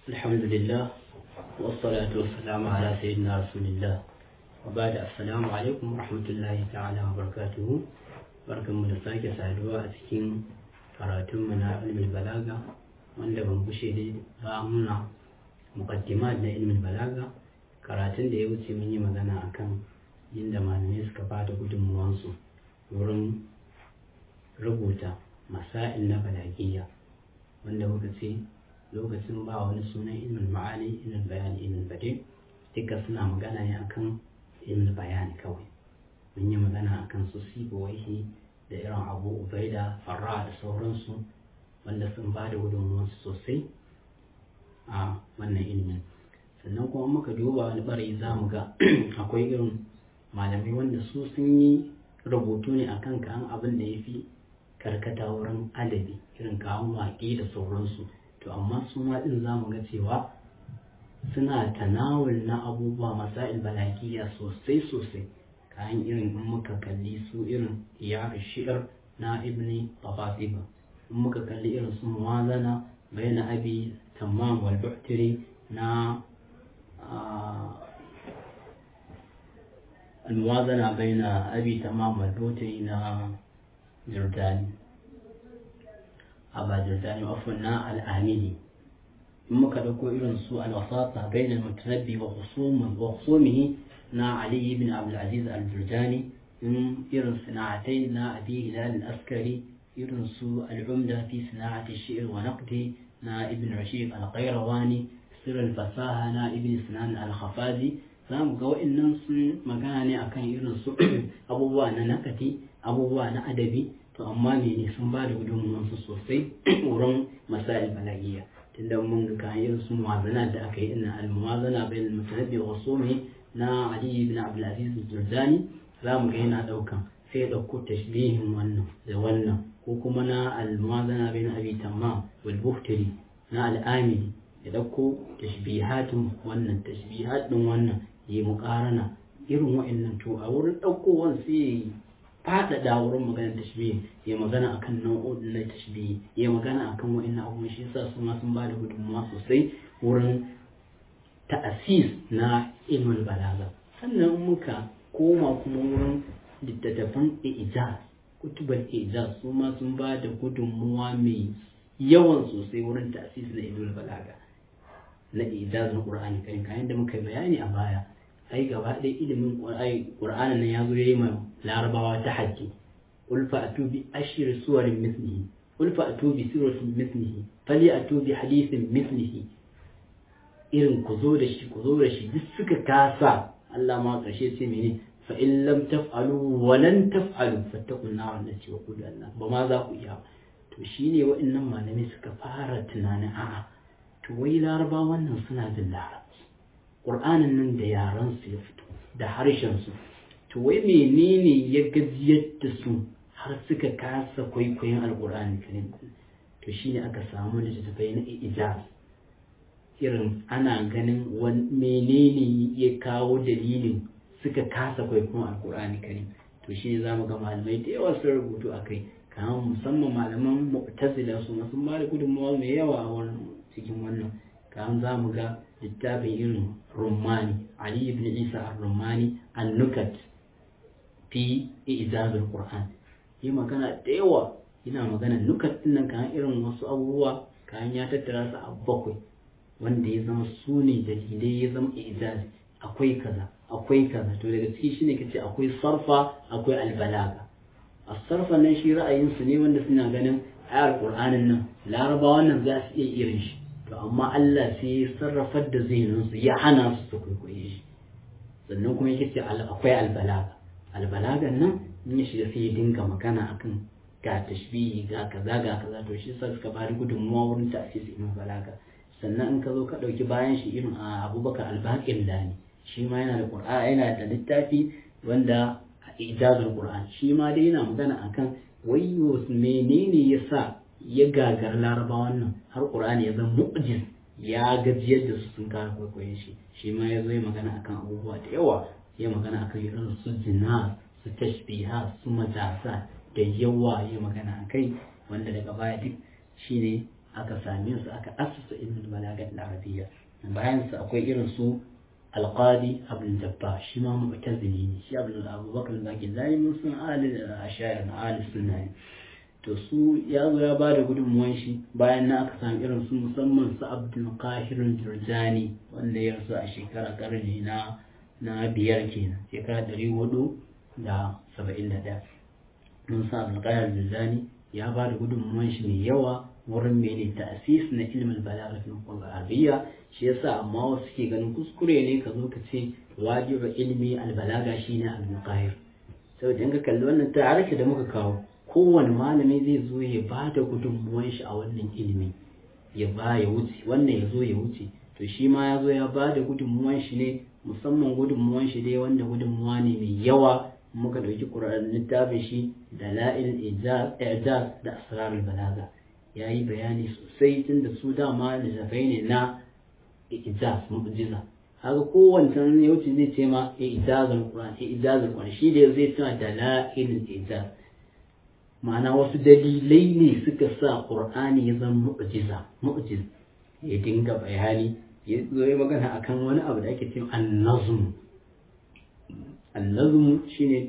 الحمد لله والصلاة والسلام على سيدنا رسول الله وبعد السلام عليكم ورحمة الله تعالى وبركاته barkan mu da sake saduwa a cikin karatunmu na ilmin balaga wanda ban gushe da ba muna muqaddimat na ilmin balaga karatun da ya wuce mun yi magana akan inda malamai suka bada gudunmuwansu wurin rubuta masail na balagiyya wanda muka ce lokacin ba wani sunan ilmin ma'ani ilmin bayani ilmin bade duka suna magana ne akan ilmin bayani kawai mun yi magana akan su sibawaihi da irin abu ubaida farra da sauransu wanda sun ba da gudunmuwansu sosai a wannan ilimin sannan kuma muka duba wani bari za mu ga akwai irin malamai wanda su sun yi rubutu ne akan kan abin da ya fi karkata wurin adabi irin kawon waƙe da sauransu to amma su ma ɗin za mu ga cewa suna tanawul na abubuwa masail balagiya sosai sosai kayan irin in muka kalli su irin iyar shi'ar na ibni babasiba in muka kalli irin su muwazana bayan abi tamam wal buhtiri na الموازنة بين أبي تمام والبوتي نا جرداني أبا جرداني وأفنا الآمني ثم كدكو إلى سوء الوساطة بين المتنبي وخصوم وخصومه نا علي بن عبد العزيز الجرداني من إرن صناعتين نا أبي هلال الأسكري إرن سوء العمدة في صناعة الشعر ونقده نا ابن رشيد القيرواني سر الفصاحة نا ابن سنان الخفازي za mu ga wa'annan sun magana ne akan irin su abubuwa na nakati abubuwa na adabi to amma ne sun ba da gudunmuwansu sosai wurin masail balagiya tunda mun ga kan irin su muwazana da aka yi ina al-muwazana bayan mutanabbi wa sumi na ali ibn abdul aziz jurdani za mu ga yana daukan sai ya dauko tashbihin wannan da wannan ko kuma na al-muwazana bayan abi tamam wal buhtari na al-amili ya dauko tashbihatin wannan tashbihat din wannan yi muƙarana irin wa'annan to a wurin ɗaukowar sai faɗaɗa wurin maganar tashbihi ya magana akan nau'o'in na tashbihi ya magana akan wa'annan abubuwan shi yasa su ma sun ba da gudunmawa sosai wurin ta'asis na ilmin balaga sannan muka koma kuma wurin littattafan ijaz kutubar ijaz su ma sun ba da gudunmuwa mai yawan sosai wurin ta'asis na ilmin balaga na ijazin qur'ani kai kayan da muka bayani a baya ai gaba ɗaya ilimin ƙur'anin nan ya zo ya yi ma larabawa ta hajji ulfa a tubi ashir suwarin mislihi ulfa a tubi suratin mislihi fali a tubi hadisin mislihi irin ku zo da shi ku zo da shi duk suka kasa Allah ma ƙarshe ce mene fa in lam taf'alu wa lan taf'alu fattaqun nar allati wa qul Allah ba ma za ku iya to shine wa'annan malamai suka fara tunanin a'a to wai larabawa wannan suna jin larabci ƙur'anin nan da yaransu ya fito da harshensu to wai menene ya gajiyar da su har suka kasa kwaikwayon alƙur'ani karim to shine aka samu littattafai na ijaz irin ana ganin menene ya kawo dalilin suka kasa kwaikwayon alƙur'ani karim to shi za mu ga malamai da yawa sun rubutu a kai kamar musamman malaman mu'tazila su sun ba da gudunmawa mai yawa a wurin cikin wannan kamar za mu ga littafin irin rumani ali ibn isa ar-rumani an-nukat fi ijazul qur'an yi magana da yawa yana magana nukat din nan kan irin wasu abubuwa kan ya tattara su a bakwai wanda ya zama su ne dalilai ya zama ijaz akwai kaza akwai kaza to daga ciki shine kace akwai sarfa akwai albalaga as-sarfa nan shi ra'ayin su ne wanda suna ganin ayar qur'anin nan larabawan nan za su iya irin shi to amma Allah sai ya sarrafar da zihinsu ya hana su su kwaikwaye shi sannan kuma yake ce akwai albalaga albalagan nan in ya shiga sai ya dinga magana akan ga tashbihi ga kaza ga kaza to shi sa suka bada gudunmuwa wurin ta'asisi ibn balaga sannan in ka zo ka dauki bayan shi irin a Abubakar al-Baqir Lani shi ma yana da Qur'ani yana da littafi wanda ijazul Qur'an shi ma dai yana magana akan wayyo menene yasa ya gagar larabawan nan har ƙur'ani ya zama mu'jiz ya gajiyar da su sun kara kwaikwayon shi shi ma ya zo ya magana akan abubuwa da yawa ya magana akan irin su jina su tashbiha su majasa da yawa ya magana akai wanda daga baya duk shine aka same su aka asasa ilmin balagat al-arabiyya bayan su akwai irin su alqadi abdul jabbar shi ma mu'tazili ne shi abdul abubakar zaki zai mun sun ahli ashayar na ahli sunna ne to su ya zo ya ba da gudunmuwan shi bayan na aka samu irin su musamman su abdul qahir jurjani wanda ya rasu a shekara karni na na biyar kenan shekara ɗari hudu da saba'in da ɗaya mun sa abdul qahir jurjani ya ba da gudunmuwan shi mai yawa wurin mene ta'sis na ilmin balagha fi arabiyya shi yasa amma wasu ke ganin kuskure ne ka zo ka ce wajibu ilmi albalaga shine abdul qahir saboda in ka kalli wannan tarihi da muka kawo kowane malami zai zo ya ba da gudunmuwan shi a wannan ilimi ya ba ya wuce wannan ya zo ya wuce to shi ma ya zo ya ba da gudunmuwan shi ne musamman gudunmuwan shi dai wanda gudunmuwa ne mai yawa muka ɗauki ƙur'an littafin shi da la'il ijaz da asrarul balaga ya yi bayani sosai tun da su dama littafai ne na ijaz mu'jiza haka kowancan ya wuce zai ce ma ijazul qur'an ijazul qur'an shi da zai tuna da la'il ijaz ma'ana wasu dalilai ne suka sa ƙur'ani ya zama mu'jiza mu'jiz ya dinga bayani ya zo ya magana akan wani abu da ake cewa annazm annazm shine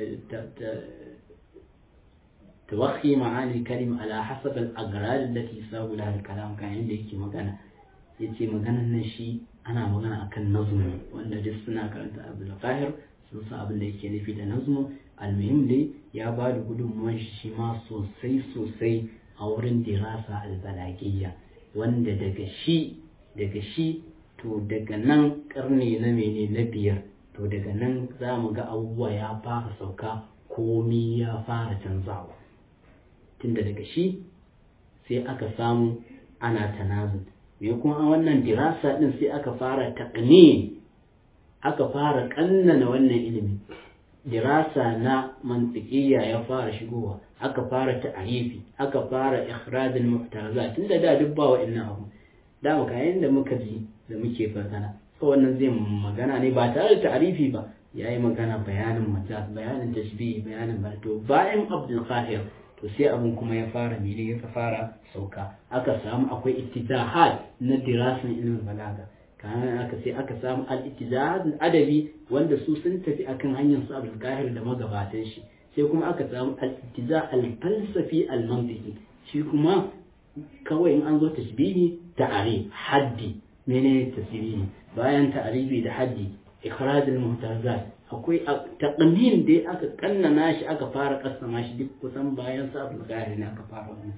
توخي معاني الكلمة على حسب الأغراض التي يساوي لها الكلام كان عندي يكي مغانا يتي مغانا نشي أنا مغانا أكن نظم وأن جسنا كانت أبو القاهر sun sa abin da yake nufi da nazmu almuhim dai ya ba da gudunmuwan shi ma sosai sosai a wurin dirasa albalagiyya wanda daga shi daga shi to daga nan karni na mene na biyar to daga nan za mu ga abubuwa ya fara sauka komi ya fara canzawa tunda daga shi sai aka samu ana tanazul me kuma a wannan dirasa din sai aka fara taqni aka fara kannana wannan ilimi dirasa na mantiqiyya ya fara shigowa aka fara ta'arifi aka fara ikhraj al-mu'tarazat tunda da duk ba wa'annan abu da muka yayin da muka ji da muke magana so wannan zai magana ne ba tare da ta'arifi ba yayi magana bayanin majaz bayanin tashbih bayanin barto bayan abdul qahir to sai abin kuma ya fara mene ya fara sauka aka samu akwai ittijahat na dirasan ilmin balaga kayan aka sai aka samu al-ittijahad adabi wanda su sun tafi akan hanyar su abdul qahir da magabatan shi sai kuma aka samu al-ittijah al-falsafi al-mantiqi shi kuma kawai in an zo tashbihi ta'arif haddi menene tasbihi bayan ta'arifi da haddi ikhraj al-muhtazat akwai taqnin dai aka kannana shi aka fara kassama shi duk kusan bayan sa abul qahir ne aka fara wannan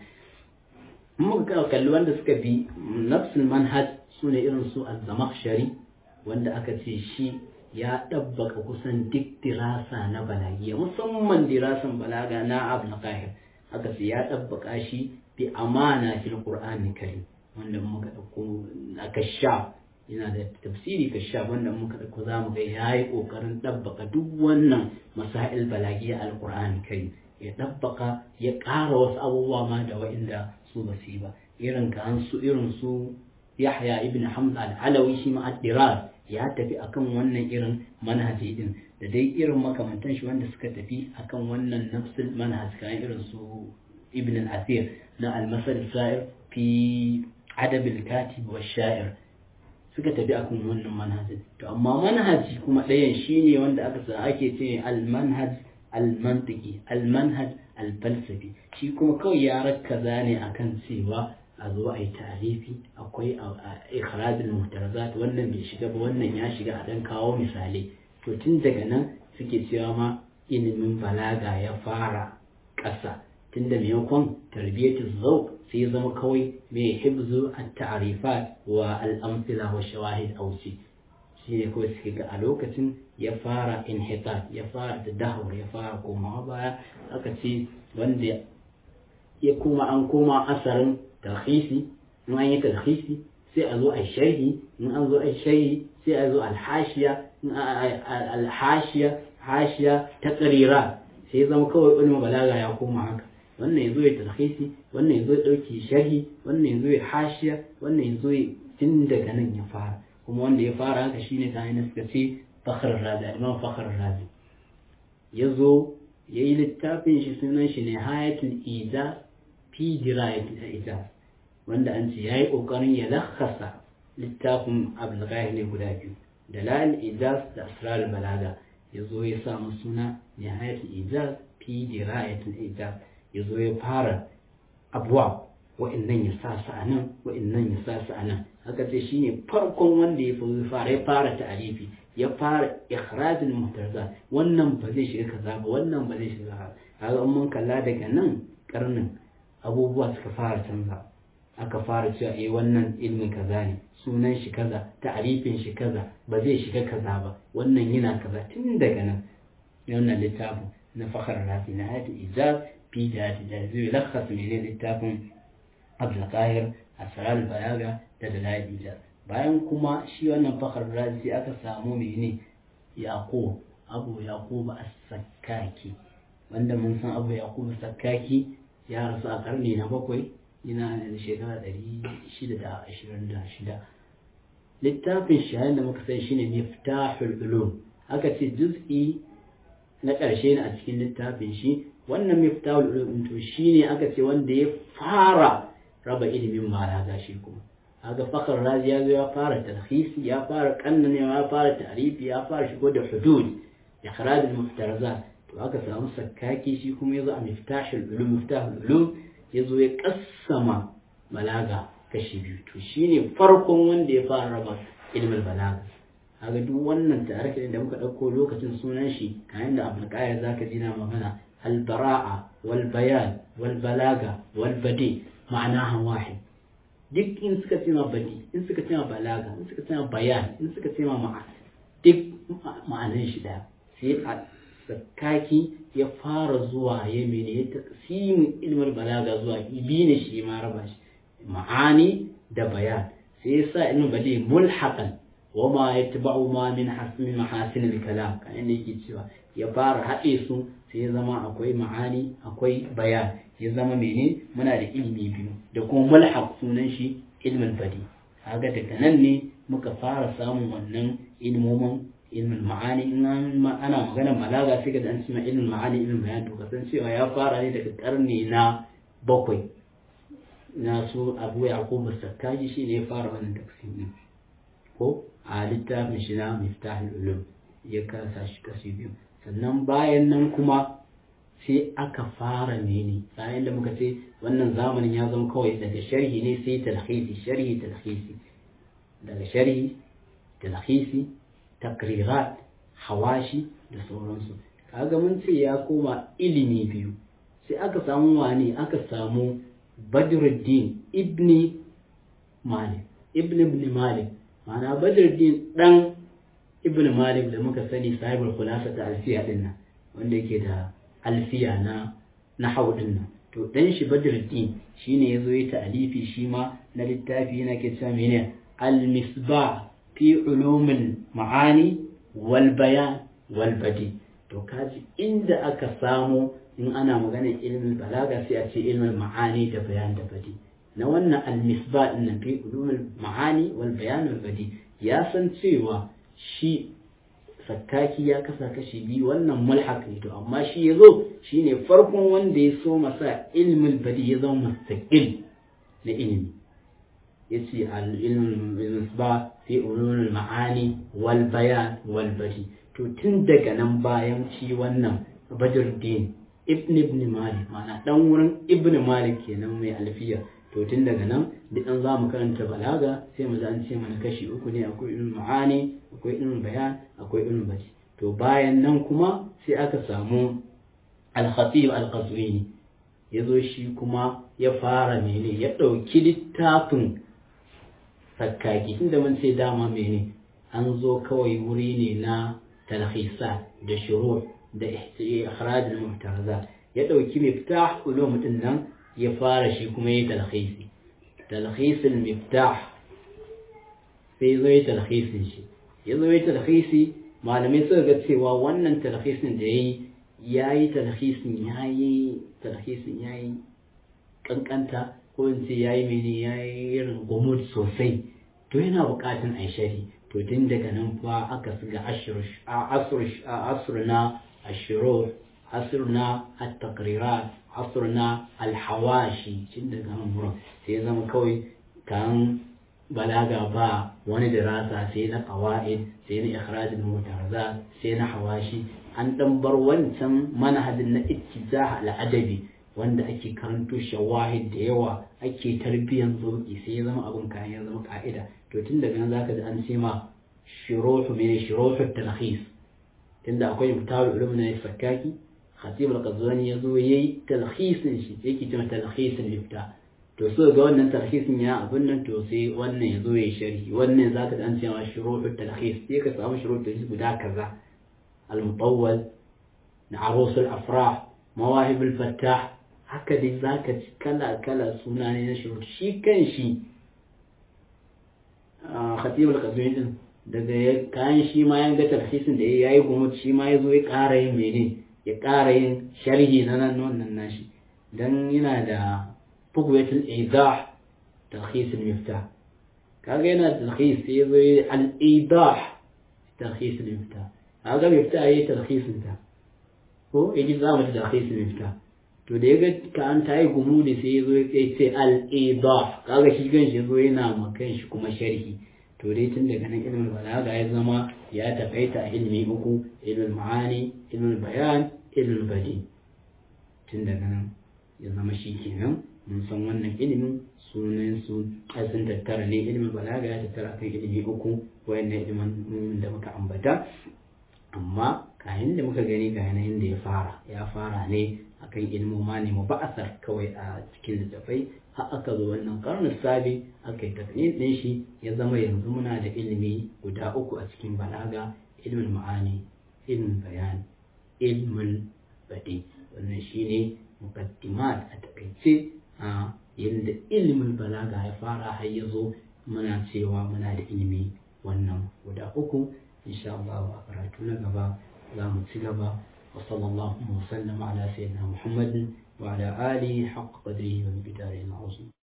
muka kalli wanda suka bi nafsul manhaj sune irin su az-zamakhshari wanda aka ce shi ya ɗabbaka kusan duk dirasa na balagiya musamman dirasan balaga na abul qahir aka ce ya ɗabbaka shi bi amana fil qur'ani karim wanda muka dauko a kashaf yana da tafsiri kashaf wanda muka dauko zamu ga yayi kokarin dabbaka duk wannan masail balagiya alqur'ani kai ya dabbaka ya ƙara wasu abubuwa ma da wa'inda su ba su yi ba irin ka an su irin su Yahya ibn Hamza al-Alawi shi ma ad-Dirar ya tafi akan wannan irin manhaji din da dai irin makamantan shi wanda suka tafi akan wannan nafsul manhaj kan irin su Ibn al-Athir na al-Masal Sa'ir fi adab al-katib wa sha'ir suka tafi akan wannan manhajin to amma manhaji kuma ɗayan shine wanda aka sa ake ce al-manhaj al-mantiki al-manhaj al-falsafi shi kuma kawai ya rakkaza ne akan cewa a zo a yi tarifi akwai ikhraj al-muhtarazat wannan bai shiga ba wannan ya shiga a dan kawo misalai to tun daga nan suke cewa ma ilimin balaga ya fara ƙasa tunda maimakon tarbiyyatu zauq sai ya zama kawai mai hibzu at-ta'rifat wa al-amthila wa shawahid ausi shi ne kawai suke ga a lokacin ya fara inhitat ya fara tadahur ya fara komawa baya aka ce wanda ya koma an koma asarin tarhisi in an yi tarhisi sai a zo a sharhi in an zo a sharhi sai a zo alhashiya alhashiya hashiya ta tsarira sai zama kawai ilmin balaga ya koma haka wannan ya zo ya tarhisi wannan ya zo ya ɗauki sharhi wannan ya zo ya hashiya wannan ya zo ya tun daga nan ya fara kuma wanda ya fara haka shine ta hanyar suka ce fakhr razi imam fakhr razi ya zo ya yi littafin shi sunan shi ne hayatul iza fi dirayatul ijaz wanda an ce yayi kokarin ya lakhasa littafin abdulgahir ne guda biyu dalal ijaz da asrar balaga yazo ya sa mu suna nihayat ijaz fi dirayat ijaz yazo ya fara abwa wa'annan ya sa su anan wa'annan ya sa su anan haka ce shine farkon wanda ya fara ya fara ta'arifi ya fara ikhrajul muhtaza wannan ba zai shiga kaza ba wannan ba zai shiga kaga mun kalla daga nan karnin abubuwa suka fara canza aka fara cewa eh wannan ilmin kaza ne sunan shi kaza ta'arifin shi kaza ba zai shiga kaza ba wannan yana kaza tun daga nan wannan littafin na fakhar rafi na hadi ijaz fi da da zai lakhas ne littafin Abdul Qahir Asrar Balaga da Dalail Ijaz bayan kuma shi wannan fakhar razi aka samu mene Yaqub Abu Yaqub As-Sakkaki wanda mun san Abu Yaqub As-Sakkaki ya rasu a karni na bakwai yana da shekara ɗari shida da ashirin da shida littafin shahin da muka sai shine miftahul ulum aka ce juz'i na ƙarshe ne a cikin littafin shi wannan miftahul ulum to shine aka ce wanda ya fara raba ilimin balaga shi kuma kaga fakar razi ya zo ya fara talhisi ya fara kannanewa ya fara tarifi ya fara shigo da hudud ikhraj al-muftarazat to aka samu sakkaki shi kuma yazo a miftahul ulum miftahul ulum yazo ya kassama balaga kashi biyu to shine farkon wanda ya fara raba ilmin balaga kaga duk wannan tarihin da muka dauko lokacin sunan shi kayan da abul qayyim zaka ji na magana al bara'a wal bayan wal balaga wal badi ma'anaha wahid duk in suka ce ma badi in suka ce ma balaga in suka ce ma bayan in suka ce ma ma'a duk ma'anan shi daya sai a sakaki ya fara zuwa ya mene ya taqsimin ilmin balaga zuwa biyu ne shi ma raba shi ma'ani da bayan sai ya sa ilmin badi mulhaqan wa ma yatba'u ma min hasmi mahasin al-kalam kan inda yake cewa ya fara haɗe su sai ya zama akwai ma'ani akwai bayan ya zama mene muna da ilimi biyu da kuma mulhaq sunan shi ilmin badi kaga daga nan ne muka fara samun wannan ilmomin ilmin ma'ani in ana magana balaga sai ga an cewa ilmin ma'ani ilmin bayan to kasan cewa ya fara ne daga karni na bakwai na su abu yaqub sakkaji shi ne ya fara wannan tafsir din ko a littafin shi na miftahul ulum ya kasa shi kashi biyu sannan bayan nan kuma sai aka fara mene bayan da muka ce wannan zamanin ya zama kawai daga sharhi ne sai talhisi sharhi talhisi daga sharhi talhisi takrirat hawashi da sauransu kaga mun ce ya koma ilimi biyu sai aka samu wani aka samu badruddin ibni malik ibn ibn malik ma'ana badruddin dan ibn malik da muka sani sahibul khulasa ta alfiya din nan wanda yake da alfiya na na din nan to dan shi badruddin shine yazo yi ta'alifi shi ma na littafi yana ke cewa menene al-misbah fi ulumul ma'ani wal bayan wal badi to kaji inda aka samu in ana maganar ilmin balaga sai a ce ilmin ma'ani da bayan da badi na wannan al-misbah din nan fi ulumul ma'ani wal bayan wal badi ya san cewa shi sakkaki ya kasa kashi biyu wannan mulhaq ne to amma shi ya zo shine farkon wanda ya so masa ilmin badi ya zama mustaqil na ilimi yace al-ilm ba fi ulumul ma'ani wal bayan wal badi to tun daga nan bayan shi wannan badruddin ibn ibn malik ma'ana dan wurin ibn malik kenan mai alfiya to tun daga nan duk an za mu karanta balaga sai mu an ce mana kashi uku ne akwai ilmin ma'ani akwai ilmin bayan akwai ilmin badi to bayan nan kuma sai aka samu al-khatib al-qazwini ya zo shi kuma ya fara mene ya ɗauki littafin sakkaki inda mun ce dama mene an zo kawai wuri ne na talhisa da shuru da ikhraj al-muhtarazat ya ɗauki miftah ulum din nan ya fara shi kuma yi talhisi talhisin miftah sai zo yi talhisin shi ya zo yi talhisi malamai suka ga cewa wannan talhisin da ya yi ya yi talhisin ya yi talhisin ya yi kankanta ko in ce ya yi mene ya yi irin gumud sosai to yana bukatun a shari to tun daga nan fa aka siga asr na ashiro asr na at-taqrirat asr na alhawashi cin daga nan wurin sai ya zama kawai kan balaga ba wani dirasa sai na qawaid sai na ikhrajul mutarazat sai na hawashi an dan bar wancan manhajin na ittijah al-adabi wanda ake karanto shawahid da yawa ake tarbiyan zauki sai ya zama abun kayan ya zama ka'ida to tun daga nan zaka ji an ce ma shuruhu min shuruhu talkhis tunda akwai mutawil ulum na fakaki khatib al-qazwani yazo yayi talkhisin shi yake cewa talkhisin lifta to so ga wannan talhisin ya abin nan to sai wannan ya zo ya sharhi wannan zaka dan cewa shuruhut talhis sai ka samu shuruhut talhis guda kaza al-mutawwal na arus al-afrah mawahib al-fattah haka dai zaka ci kala kala suna ne na shurut shi kan shi khatib al-qazwini din daga kayan shi ma ya ga talhisin da yayi gumut shi ma ya zo ya ƙara yin mene ya ƙara yin sharhi na nan wannan nashi dan yana da بقوة الإيضاح تلخيص المفتاح كاغينا تلخيص يبي الإيضاح تلخيص المفتاح هذا المفتاح هي تلخيص المفتاح هو يجي زامن تلخيص المفتاح to da yaga ka an tayi gumudi sai yazo ya ce al idah kaga shi gan shi zo yana ma kan shi kuma sharhi to dai tun daga nan ilmul balaga ya zama ya takaita a ilmi uku ilmul ma'ani ilmul bayan ilmul badi tun daga nan ya zama shi kenan mun san wannan ilimin sunan su sun tattara ne ilimin balaga ya tattara kan ilimi uku wayannan ilimin da muka ambata amma kayan da muka gani ga yanayin da ya fara ya fara ne akan ilmoma ne mu ba'asar kawai a cikin littafai har aka zo wannan karnin sabi aka yi tafiyar ɗin shi ya zama yanzu muna da ilimi guda uku a cikin balaga ilmin ma'ani ilmin bayan ilmin badi wannan shine muqaddimat a takaice a yadda ilimin balaga ya fara har ya zo muna cewa muna da ilimi wannan guda uku insha Allah a karatu na gaba za mu ci gaba wa sallallahu wa sallam ala sayyidina Muhammadin wa ala alihi haqq qadrihi wa miqdarihi al